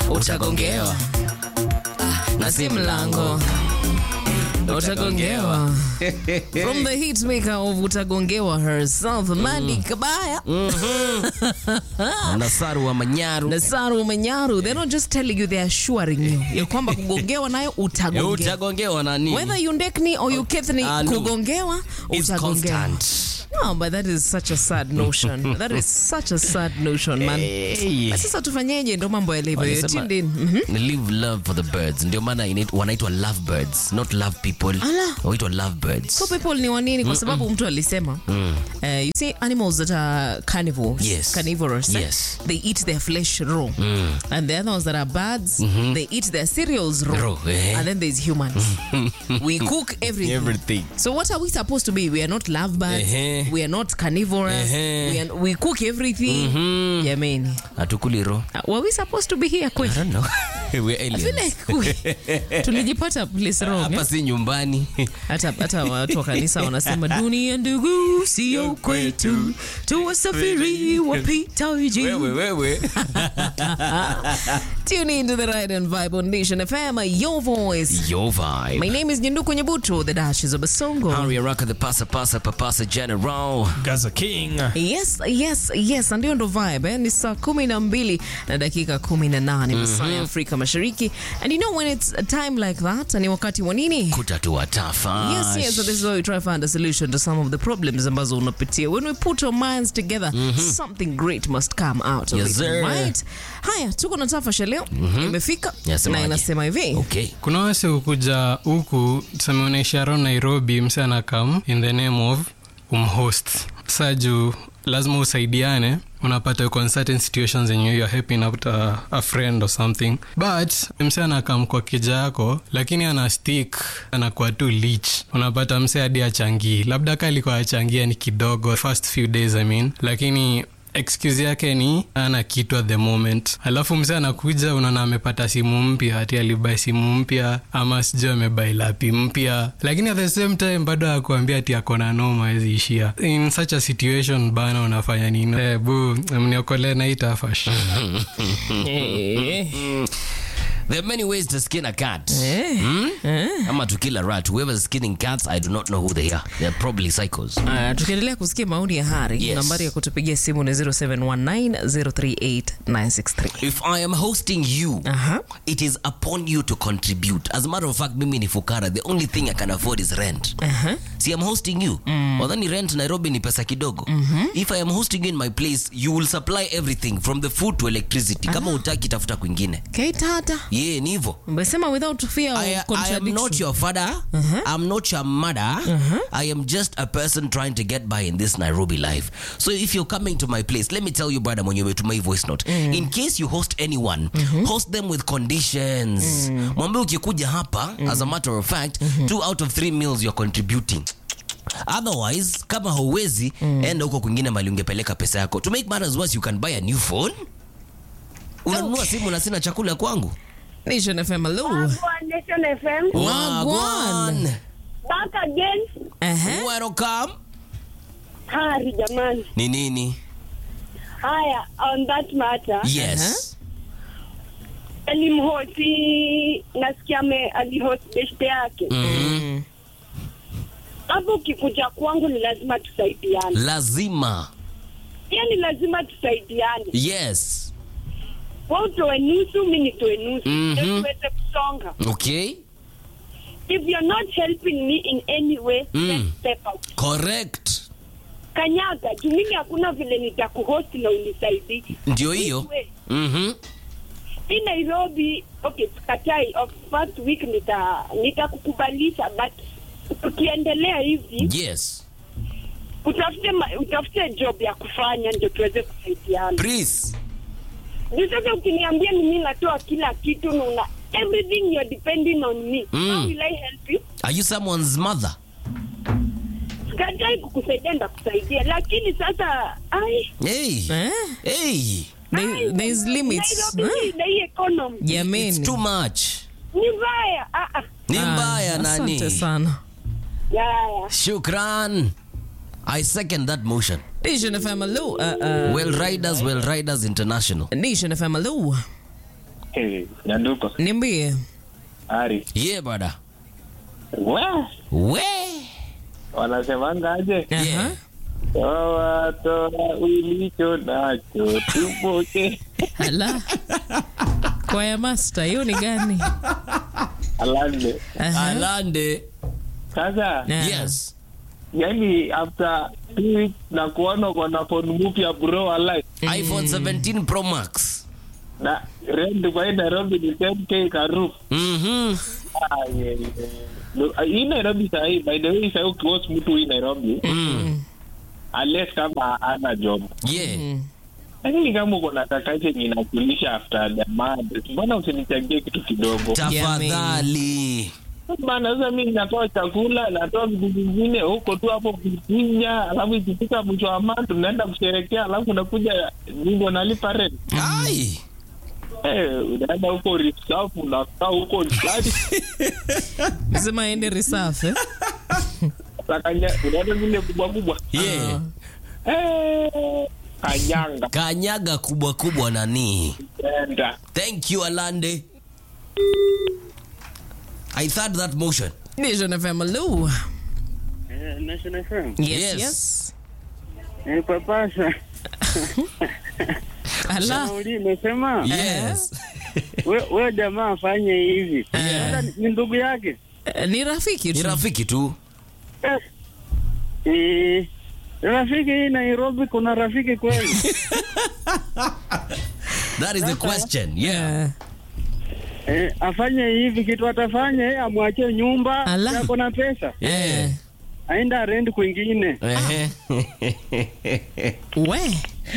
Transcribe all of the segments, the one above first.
utagongewa na si mlango utagongewa from the hit maker of utagongewa herself Mandy Kabaya na Saru wa Manyaru na Saru Manyaru they're not just telling you they're assuring you ya kwamba kugongewa nayo Eh, utagongewa utagongewa na nini? whether you ndekni or you kethni Ah, no. kugongewa It's utagongewa constant. no but that is such a sad notion that is such a sad notion man Hey. na sasa tufanyeje ndo mambo yalivyo You're Wanasema, tuned in Mhm. live love for the birds ndio maana inait- wanaitwa love birds not love people Ala. wanaitwa love birds so people ni wanini kwa sababu mtu alisema uh, you see animals that are carnivores Yes. carnivorous eh? Yes. they eat their flesh raw and the other ones that are birds they eat their cereals raw, Raw, eh. and then there's humans we cook everything Everything. So what are we supposed to be? We are not lovebirds. Ehe. We are not carnivorous. Ehe. We, are, we cook everything. Jamani. hatukuli ro Uh, were we supposed to be here I kweli? don't know. We're I aliens. feel like we- tulijipata place wrong. hapa eh? si nyumbani hata hata watu wa kanisa wanasema dunia ndugu sio kwetu tuwasafiri wapitaji wewe tune into the right and vibe on nation fm your voice yo vibe my name is nyenduko nyebuto the dashes of basongo Harry Araka the pasa pasa papasa general Gaza King. yes yes yes ndio ndo vibe eh? ni saa kumi na mbili na dakika kumi na nane masaa ya afrika mashariki and you know when it's a time like that ni wakati wa nini kutatua tafa Yes, yes. So this is why we try to find a solution to some of the problems ambazo unapitia. When we put our minds together, something great must come out of Yes, it, sir. right? Haya, tuko na tafasha leo imefika Yasemaje? na inasema hivi okay kuna wase hukuja huku tuseme unaishi around nairobi mse anakam in the name of umhost sa juu lazima usaidiane unapata uko in certain situations yenye you're helping out a, a friend or something but mse anakam kwa kija yako lakini ana stick anakuwa tu lich unapata mse hadi achangii labda ka alikuwa achangia ni kidogo first few days I mean lakini excuse yake ni ana kitu at the moment alafu mzee anakuja unaona amepata simu mpya ati alibai simu mpya ama sijui amebai lapi mpya lakini at the same time bado akuambia ati akona noma awezi ishia in such a situation bana unafanya nini eh, bu mniokolee na hii tafash Eh, there are many ways to skin a cat eh, eh. ama to kill a rat whoever's skinning cats i do not know who they are they're probably psychos Aya, tukiendelea kusikia maoni ya hari Yes. nambari ya kutupigia simu ni 0719038963 if i am hosting you Aha. it is upon you to contribute as a matter of fact mimi ni fukara the only thing i can afford is rent Aha. see i'm hosting you wadhani rent nairobi ni pesa kidogo if i am hosting you in my place you will supply everything from the food to electricity kama utaki tafuta kwingine keitata ye ni hivo umesema without fear I, of I am not contradiction your father. I'm not your mother. I am just a person trying to get by in this Nairobi life. So if you're coming to my place, let me tell you, brother, when you to my voice note, in case you host anyone, host them with conditions. Mwambie ukikuja hapa, as a matter of fact, two out of three meals you're contributing. Otherwise, kama hauwezi, enda huko kwingine mali ungepeleka pesa yako. To make matters worse, you can buy a new phone. Unanunua simu na sina chakula kwangu. nation fm hello Wagwan Nation FM. Wagwan. Back again. Aha. Welcome. Hari jamani. Ni nini? Haya, on that matter, Yes. alimhosi nasikia ame alihost beshte yake. Mhm. Hapo ukikuja kwangu ni lazima tusaidiane. Lazima. Yaani lazima tusaidiane. Yes. Wewe utoe nusu, mimi nitoe nusu. Mhm. Ndio tuweze kusonga. Okay. If you're not helping me in any way, Mm. then step out. Correct. Kanyaga, juu mimi hakuna vile nitakuhost na unisaidii. Ndio hiyo. Wewe, Mhm. hii Nairobi, okay, sikatai, of first week nita nitakukubalisha but tukiendelea hivi Yes. utafute ma, utafute job ya kufanya ndio tuweze kusaidiana. Please. Juu sasa ukiniambia ni mimi natoa kila kitu na una everything you're depending on me. Mm. How will I help you? Are you someone's mother? Sikatai kukusaidia ndakusaidia, lakini sasa ai Hey. Eh? Hey. There- there's limits Nairobi Huh? na hii economy It's jameni too much. ni mbaya. Ah ah. Ni Ah, mbaya nani? asante sana Ya ya. Shukran. I second that motion. nation fm hello uh, uh, Well Riders, Well Riders International. nation fm hello Hey, Nyanduko. niambie Ari. yeah brother We, we wanasemanga aje? Aha. Toa toa ulicho nacho tupoke. Ala. kwaya master hiyo ni gani Alande. Aha. alande Sasa, Ah. yes yani after two weeks na kuona uko na phone mpya bro alive. iphone 17 pro max Na rent kwa hii Nairobi ni 10k karufu. mhm Ah, yeah, yeah. No, hii Nairobi sahii, by the way, sahii ukiwatch mtu hii Nairobi, mm. unless kama ana job yeah lakini kama uko na kakache yenye inakulisha after the month, mbona usinichangie kitu kidogo tafadhali bana? Sasa mi natoa chakula, natoa vitu vingine huko tu hapo kufinya, alafu ikifika mwisho wa month tunaenda kusherekea, alafu unakuja ningo nalipa rent. ai Eh, unaenda huko reserve, unakaa huko ndani, sema aende reserve eh? Sakanya- unaenda zile kubwa kubwa yeah Eh, kanyanga kanyaga kubwa kubwa nani enda thank you alande i thought that motion Nation FM Lu. National FM. Yes, Yes. yes. Eh, papasa. Ala. Nauli imesema yes we, we jamaa afanye hivi. Hata ni ndugu yake. Eh, Ni rafiki ni tu. rafiki tu Eh, eh, rafiki hii Nairobi kuna rafiki kweli? that is the question yeah Eh, eh, afanye hivi kitu atafanya yeye amwachie nyumba Ala. yako na pesa yeah aenda rent kwingine. Ehe. we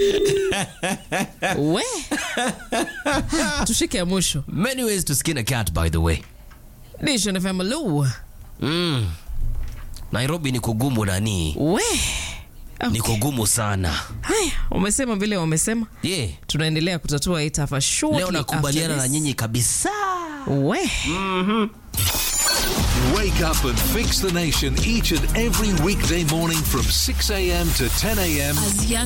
we tushike ya mwisho many ways to skin a cat by the way Nation FM Lu. mm. nairobi ni kugumu nani we ni okay. kugumu sana haya wamesema vile wamesema yeah tunaendelea kutatua hii tafa shortly leo nakubaliana after na this. nyinyi kabisa we Wake up and fix the nation each and every weekday morning from 6 a.m. to 10 a.m. As young